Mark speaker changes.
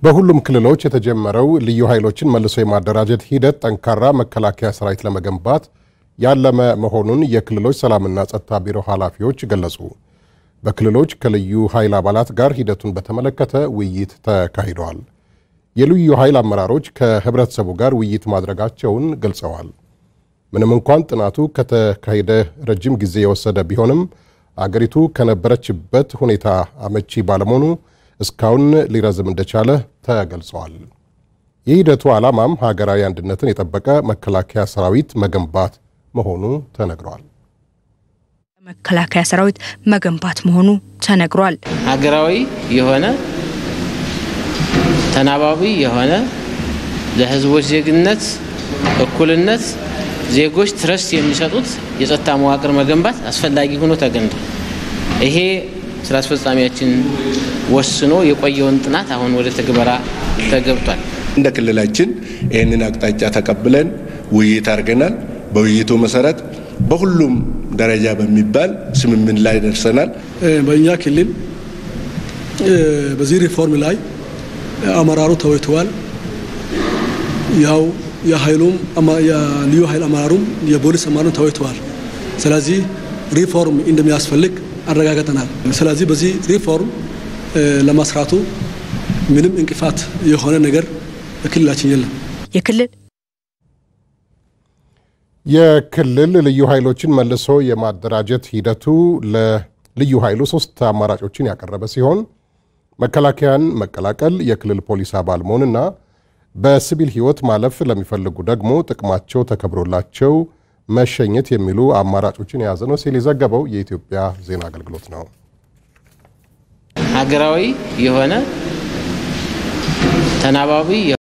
Speaker 1: በሁሉም ክልሎች የተጀመረው ልዩ ኃይሎችን መልሶ የማደራጀት ሂደት ጠንካራ መከላከያ ሰራዊት ለመገንባት ያለመ መሆኑን የክልሎች ሰላምና ጸጥታ ቢሮ ኃላፊዎች ገለጹ። በክልሎች ከልዩ ኃይል አባላት ጋር ሂደቱን በተመለከተ ውይይት ተካሂደዋል። የልዩ ኃይል አመራሮች ከህብረተሰቡ ጋር ውይይት ማድረጋቸውን ገልጸዋል። ምንም እንኳን ጥናቱ ከተካሄደ ረጅም ጊዜ የወሰደ ቢሆንም አገሪቱ ከነበረችበት ሁኔታ አመቺ ባለመሆኑ እስካሁን ሊረዝም እንደቻለ ተገልጸዋል። የሂደቱ ዓላማም ሀገራዊ አንድነትን የጠበቀ መከላከያ ሰራዊት መገንባት መሆኑ ተነግሯል።
Speaker 2: መከላከያ ሰራዊት መገንባት መሆኑ ተነግሯል።
Speaker 3: ሀገራዊ የሆነ ተናባቢ የሆነ ለህዝቦች ዜግነት እኩልነት ዜጎች ትረስት የሚሰጡት የጸጥታ መዋቅር መገንባት አስፈላጊ ሆኖ ተገኝቷል። ይሄ ስራ አስፈጻሚያችን ወስኖ የቆየውን ጥናት አሁን ወደ ትግበራ ተገብቷል።
Speaker 4: እንደ ክልላችን ይህንን አቅጣጫ ተቀብለን ውይይት አድርገናል። በውይይቱ መሰረት በሁሉም ደረጃ በሚባል ስምምን ላይ ደርሰናል።
Speaker 5: በእኛ ክልል በዚህ ሪፎርም ላይ አመራሩ ተወይተዋል። ያው የኃይሉም የልዩ ኃይል አመራሩም የፖሊስ አመራሩም ተወይተዋል። ስለዚህ ሪፎርም እንደሚያስፈልግ አረጋግጠናል። ስለዚህ በዚህ ሪፎርም ለመስራቱ ምንም እንቅፋት የሆነ ነገር በክልላችን የለም።
Speaker 2: የክልል
Speaker 1: የክልል ልዩ ኃይሎችን መልሶ የማደራጀት ሂደቱ ለልዩ ኃይሉ ሶስት አማራጮችን ያቀረበ ሲሆን መከላከያን መቀላቀል፣ የክልል ፖሊስ አባል መሆንና በሲቪል ሕይወት ማለፍ ለሚፈልጉ ደግሞ ጥቅማቸው ተከብሮላቸው መሸኘት የሚሉ አማራጮችን የያዘ ነው ሲል የዘገበው የኢትዮጵያ ዜና አገልግሎት ነው።
Speaker 3: ሀገራዊ የሆነ ተናባቢ